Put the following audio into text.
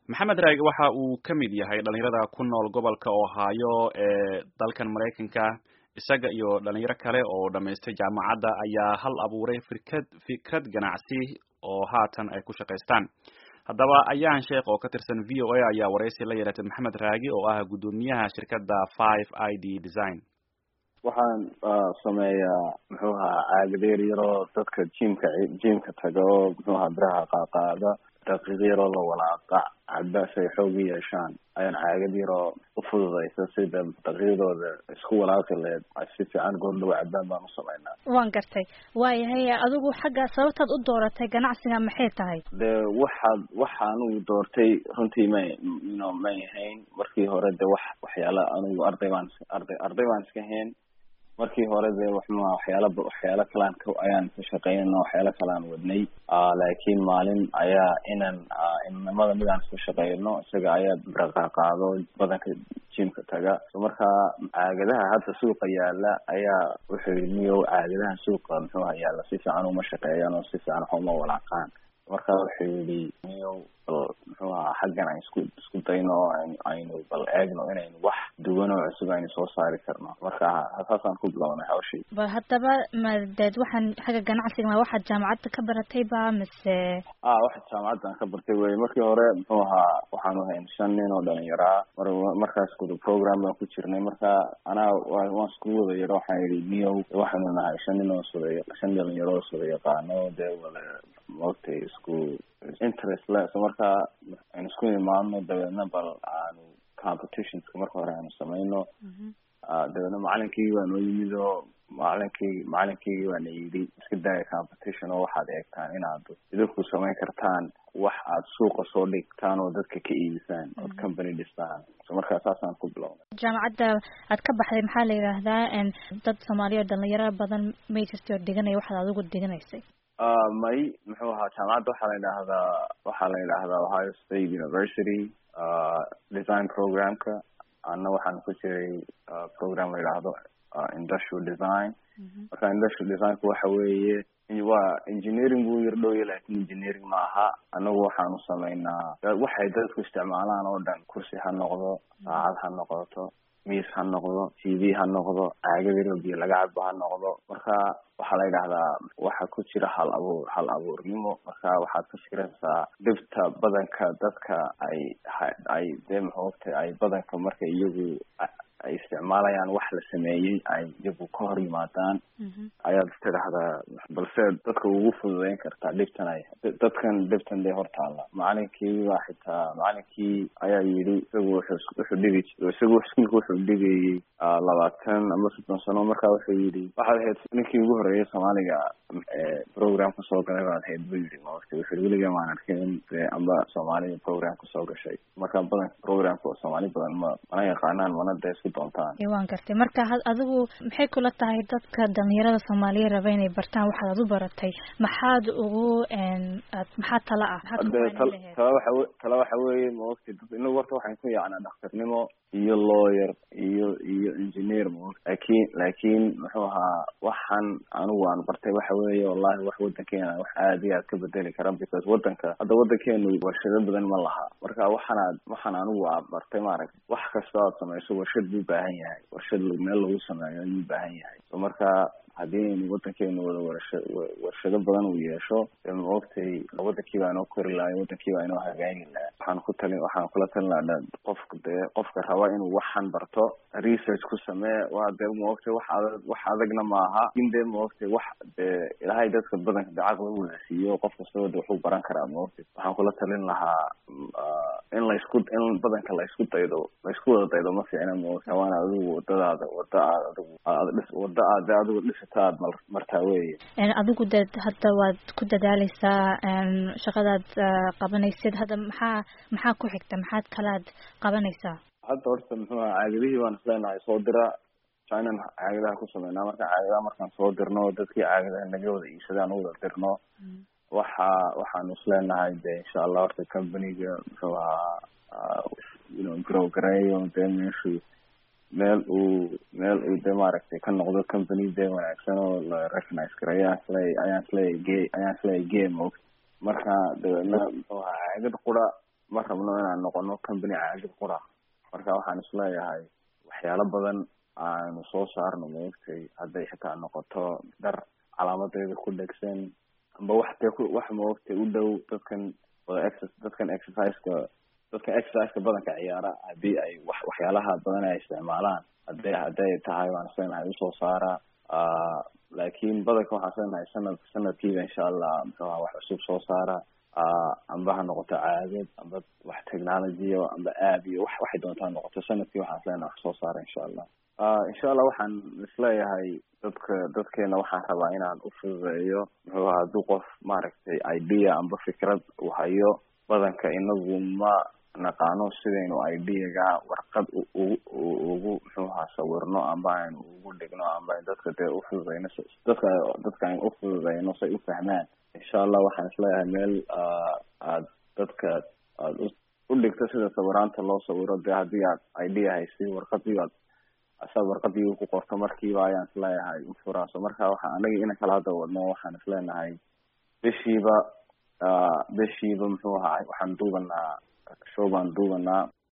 maxamed raage waxa uu ka mid yahay dhalinyarada ku nool gobolka ohio ee dalkan maraykanka isaga iyo dhalinyaro kale oo dhamaystay jaamacadda ayaa hal abuuray firkad fikrad ganacsi oo haatan ay ku shaqaystaan haddaba ayaan sheekh oo ka tirsan v o a ayaa waraysi la yeelatay maxamed raagi oo ah guddoomiyaha shirkadda five i d design waxaan sameeyaa muxuu ahaa caagadeer yaroo dadka jimka jimka taga oo muxuu ahaa biraha qaaqaada daqiiq yaroo la walaaqa caddaas ay xoog u yeeshaan ayaan caagad yaroo ufududaysa sida daqiiqdooda isku walaaqi leed si fiican goordhow cabbaan baan u samaynaa waan gartay waayahay adigu xagga sababtaad u dooratay ganacsiga maxay tahay de waxaad waxa anugu doortay runtii may no may ahayn markii hore de wax waxyaala anugu arday baan arday arday baan iska hayn markii hore dee waxma waxyaala waxyaalo kalaan ayaan ka shaqeynayna waxyaalo kalaan wadnay laakiin maalin ayaa inan inamada midaan iska shaqeyno isaga ayaa biraqaqaado badanka jimka taga so markaa caagadaha hadda suuqa yaala ayaa wuxuu yidhi niyow caagadaha suuqa muxuuha yaala si fiican uma shaqeeyaan oo si fiican wax uma walaaqaan marka wuxuu yidhi niyow bal muxuu ahaa xaggan aan isku isku dayno oo aynu bal eegno inaynu wax duwan oo cusub aynu soo saari karno marka saasaan ku bilownay hawshii ba haddaba madeed waxaan xagga ganacsiga ma waxaad jaamacadda ka baratay ba mise a waxa jaamacaddan ka bartay wey markii hore muxuu ahaa waxaanu hayn shan nin oo dhalinyaraa mar markaas kuda program baan ku jirnay marka anaa waan isku wada yaro waxaan yidhi niyow waxaanu nahay shan nin oo sida shan dhalinyaro oo sida yaqaano dee wada maogtay isku interest le so marka aynu isku imaadno dabeedna bal aanu competitionska marka hore aanu samayno dabeedna macalinkii waa noo yimid oo macalinkii macalinkii waana yidhi iska daaya competition oo waxaad eegtaan inaad idinku samayn kartaan wax aad suuqa soo dhigtaan oo dadka ka iibisaan ood company dhistaan so markaa saasaan ku bilownay jaamacadda aad ka baxday maxaa la yidhaahdaa dad soomaaliya oo dhalinyaro badan may jirtay oo dhiganaya waxaad adigu dhiganaysay may muxuu ahaa jaamacadda waxaa la yidhaahdaa waxaa la yidhaahdaa ohio state university design programka anna waxaan ku jiray program la yidhaahdo industrial design marka industrial designku waxa weeye waa engineering buu yar dhowya lakin engineering ma aha anagu waxaanu samaynaa waxay dadku isticmaalaan oo dhan kursi ha noqdo saacad ha noqoto miis ha noqdo t v ha noqdo caagada biyo laga cabo ha noqdo marka waxaa la yidhahdaa waxa ku jira hal abuur hal abuurnimo marka waxaad ka fikiraysaa dhibta badanka dadka ay ay dee maxoogtay ay badanka marka iyagu ay isticmaalayaan wax la sameeyey ay iyagu ka hor yimaadaan ayaad tidhaahdaa balse dadka ugu fududeyn kartaa dhibtan ay dadkan dhibtan dee hortaalla macalinkii baa xitaa macalinkii ayaa yidhi isagu wuxuu wuxuu dhigi isagu iskuulka wuxuu dhigayey labaatan ama soddon sano marka wuxuu yidhi waxaad ahayd ninkii ugu horeeyay soomaaliga program kasoo galay baad ahayd buu yidhi maogta wuxuu weliga maan arkin dee amba soomaalida program kasoo gashay marka badanka programka soomaali badan ma mana yaqaanaan mana dee isku doontaan waan gartay marka adigu maxay kula tahay dadka dhalinyarada soomaaliya raba inay bartaan waxaad ad u baratay maxaad ugu maxaa tala ah tala waxa tala waxa weeye maogta inagu horta waxaan ku yacnaa dhakhtarnimo iyo lawyer iyo iyo engineer maogta lakin lakin muxuu ahaa waxaan anigu aan bartay waxa weeye wallahi wax wadankeena wax aad iyo aad ka bedeli kara because wadanka hadda wadankeenu warshado badan ma laha marka waxaanaad waxaan anigu aa bartay maaragta wax kasta aad samayso warshad buu baahan yahay warshad meel lagu sameeyo ayuu baahan yahay so marka haddii aynu wadankeenu wada warsha warshado badan uu yeesho dee maogtay wadankii baa inoo kori lahay wadankii baa inoo hagaagi laha waxaan ku talin waxaan kula talin lahaa qofka dee qofka raba inuu waxan barto research ku samee waa dee maogtay wax adag wax adagna maaha lakin dee maogtay wax dee ilaahay dadka badanka dee caqli u wada siiyo qof kastaba de waxuu baran karaa maogtay waxaan kula talin lahaa in laysku in badanka laysku daydo laysku wada daydo ma fiicna maogtay waana adigu wadadaada wada aad adigu aad dhis wada aad dee adigu dhisata aad mar martaa weye adigu de hadda waad ku dadaaleysaa shaqadaad qabanaysid hadda maxaa maxaa ku xigta maxaad kalaad qabanaysaa hadda horta muxuu aha caagadihii baan isleenahay soo dira chinan caagadaha ku sameynaa marka caagadaha markaan soo dirno dadkii caagadaha naga wada iibsadaan u wada dirno waxa waxaanu isleenahay de insha allah horta companyga muxuu ahaa you know grow gareeyo dee meeshu meel uu meel uu de maaragtay ka noqdo company de wanaagsan oo la recognize gareeyo ayaan isleeya ayaan isleeya ge ayaan isleeya game og marka dabeedna muxuu ahaa caagad qura ma rabno inaan noqono company caagid qura marka waxaan isleeyahay waxyaalo badan aanu soo saarno maogtay hadday xitaa noqoto dhar calaamadeeda ku dhegsan amba wax dee ku wax maogtay u dhow dadkan wada ex dadkan exerciseka dadkan exerciseka badanka ciyaara haddii ay wax waxyaalaha badan ay isticmaalaan hadday hadday tahay waan islenahay usoo saaraa laakiin badanka waxaan islenahay sanad sanadkiiba insha allah muxuu aha wax cusub soo saara amba ha noqoto caadad amba wax technology o amba aab iyo wax waxay doontaa noqoto sanadkii waxaan islenahay wax soo saara insha allah insha allah waxaan isleeyahay dadka dadkeena waxaan rabaa inaan ufududeeyo muxuu aha hadduu qof maaragtay idea amba fikrad uu hayo badanka inagu ma naqaano sidaynu ideaga warqad ugu ugu muxuu ahaa sawirno amba aynu ugu dhigno amba dadka dee ufududeyno dadka dadka aynu ufududeyno say ufahmaan insha allah waxaan isleeyahay meel aad dadka aad udhigto sida sawiraanta loo sawiro dee haddii aad idea haysi warqadii aad asaad warqadii ku qorto markiiba ayaan isleeyahay ufuraaso marka waxa anagi ina kala hadda wadno waxaan isleenahay bishiiba bishiiba muxuu ahaa waxaan duubanaa show baan duubanaa